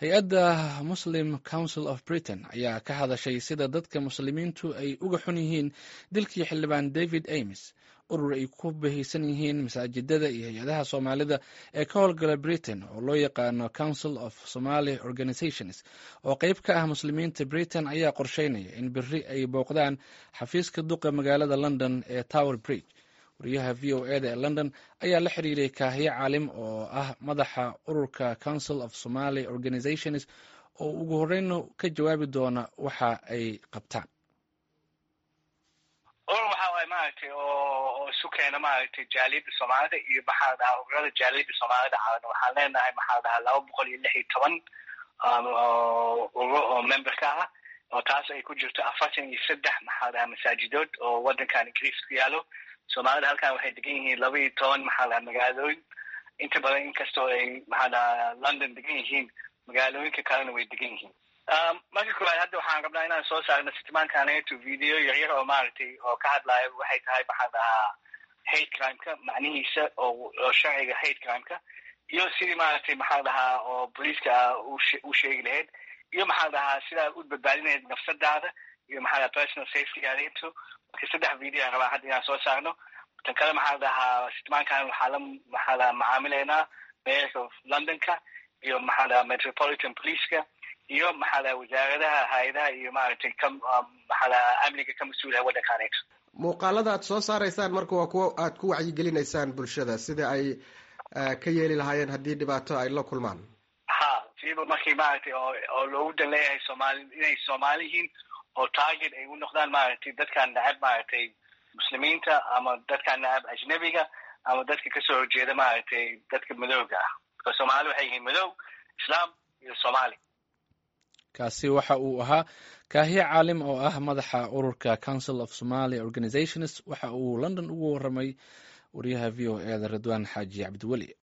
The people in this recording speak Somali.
hay-adda muslim council of britain ayaa ka hadashay sida dadka muslimiintu ay uga xun yihiin dilkii xildhibaan david ames urur ay ku bahaysan yihiin masaajidada iyo hay-adaha soomaalida ee ka howlgala britain oo loo yaqaano council of somaly organizations oo qeyb ka ah muslimiinta britain ayaa qorsheynaya in beri ay booqdaan xafiiska duqa magaalada london ee tower bridge wariyaha v o eda ee london ayaa la xiriiray kaahiye caalim oo ah madaxa ururka council of somaly organizations oo ugu horeyna ka jawaabi doona waxa ay qabtaan urur waxa waay maaragtay oo isu keena maaragtay jaaliyadda soomaalida iyo maxaa dhahaa ururada jaaliyadda soomaalida caalan waxaan leenahay maxaa dhahaa laba boqol iyo lix iyo toban urur oo memberka ah oo taas ay ku jirto afartan iyo saddex maxaa dhahaa masaajidood oo waddankan ingiriiska ku yaalo soomaalida halkan waxay degan yihiin laba iyo toban maxaa dhahaa magaalooyin inta badan inkastoo ay maxaa dhahaa london degan yihiin magaalooyinka kalena way degan yihiin marka koowaad hadda waxaan rabnaa inaan soo saarno sitimaankaneeto video yaryar oo maaragtay oo ka hadlaayo waxay tahay maxaa dhahaa hate crimeka macnihiisa oo oo sharciga hate crimeka iyo sidii maaragtay maxaa dhahaa oo booliiska u sheegi lahayd iyo maxaa dhahaa sidaa u badbaadinayd nafsadaada iyo maxaa dhaha personal safetygaadeeto marka saddex video aan rabaa hadda inaan soo saarno tan kale maxaa dhahaa sitimaankan waxaa la maxaa dhahaa macaamileynaa mayorka of londonka iyo maxaa dhahaa metropolitan policeka iyo maxaa dhaha wasaaradaha hay-adaha iyo maaragtay ka maxaa dhaha amniga ka mas-uulaha waddankaneeto muuqaalada aad soo saaraysaan marka waa kuwo aad ku wacyigelinaysaan bulshada sida ay ka yeeli lahaayeen haddii dhibaato ay la kulmaan ha siiba markii maaragtay oo oo loogu dan leeyahay soomaali inay soomaali yihiin oo target ay u noqdaan maaragtay dadkan nacab maaragtay muslimiinta ama dadkan nacab ajnebiga ama dadka kasoo horjeeda maaragtay dadka madowga ah marka soomaali waxay yihiin madow islaam iyo soomaali kaasi waxa uu ahaa kaahiye caalim oo ah madaxa ururka council of somaly organizations waxa uu london ugu waramay wariyaha v o eda ridwaan xaaji cabdiweli